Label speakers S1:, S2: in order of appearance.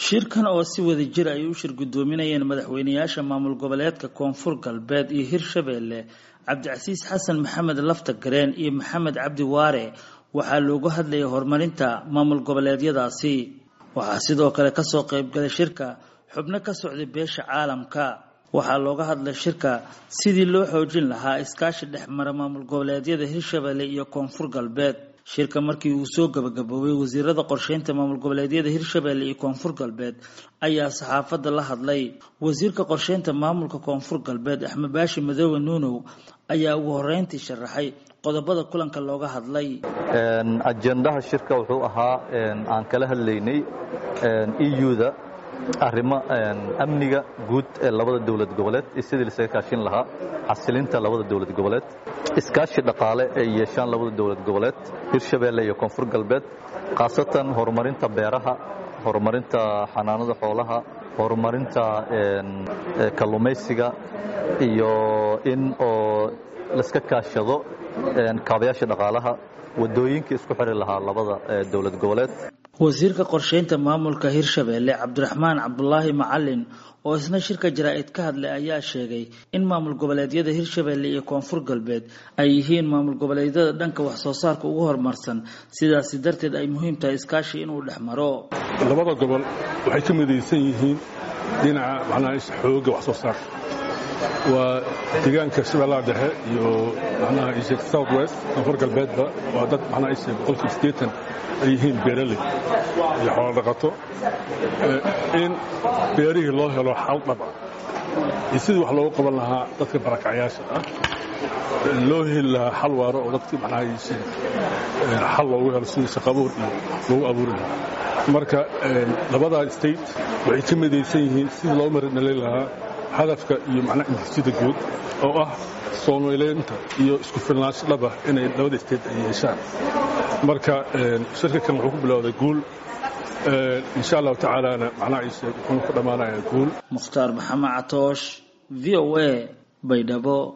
S1: shirkan oo si wada jir ay u shir guddoominayeen madaxweynayaasha maamul goboleedka koonfur galbeed iyo hirshabeelle cabdicasiis xasan maxamed lafta gareen iyo maxamed cabdi waare waxaa loogu hadlayay horumarinta maamul goboleedyadaasi waxaa sidoo kale kasoo qaybgalay shirka xubno ka socday beesha caalamka waxaa looga hadlay shirka sidii loo xoojin lahaa iskaashi dhexmara maamul goboleedyada hirshabeelle iyo koonfur galbeed shirka markii uu soo gabagaboobay wasiirada qorsheynta maamul goboleedyada hirshabeelle iyo koonfur galbeed ayaa saxaafadda la hadlay wasiirka qorsheynta maamulka koonfur galbeed axmed baashi madoobe nuunow ayaa ugu horeyntii sharaxay qodobada kulanka looga hadlay
S2: ajendaha shirka wuxuu ahaa aan kala hadlaynay euda arrimo amniga guud ee labada dowlad goboleed iyo sidii lasaga kaashin lahaa xasilinta labada dowlad goboleed iskaashi dhaqaale ay yeeshaan labada dowlad goboleed hirshabeelle iyo koonfur galbeed khaasatan horumarinta beeraha horumarinta xanaanada xoolaha horumarinta kalluumaysiga iyo in oo laska kaashado kaabayaasha dhaqaalaha wadooyinkii isku xiri lahaa labada dowlad goboleed
S1: wasiirka qorsheynta maamulka hirshabeelle cabdiraxmaan cabdulaahi macalin oo isna shirka jaraa'id ka hadlay ayaa sheegay in maamul goboleedyada hirshabeelle iyo koonfur galbeed ay yihiin maamul goboleedyada dhanka wax soo saarka ugu horumarsan sidaasi darteed ay muhiim tahay iskaashi inuu dhex maro
S3: labada gobol waxay ka midaysan yihiin dhinaca macnaha xooga wax soo saarka waa deegaanka shabeellaha dhexe iyo macnaha isheeg south west koonfur galbeedba waa dad macnaha isheeg boqolkiiba siddeetan ay yihiin beeraley iyo xoolo dhaqato in beerihii loo helo xal dhaba iyo sidii wax loogu qaban lahaa dadka barakacyaasha ah loo heli lahaa xal waaro oo dadkii macnaha isheeg xal loogu helo sidii shaqabuur iyo loogu abuuri lahaa marka labadaa state waxay ka midaysan yihiin sidii loo marinalay lahaa hadafka iyo macnaha intisida guud oo ah soomaleynta iyo isku filnaansho dhaba inay labada state ay yeeshaan marka shirka kan wuxuu ku bilowday guul insha allahu tacaalana macnaha wuxuuna ku dhammaanaya guul
S1: mukhtaar maxamed catoosh v o a baydhabo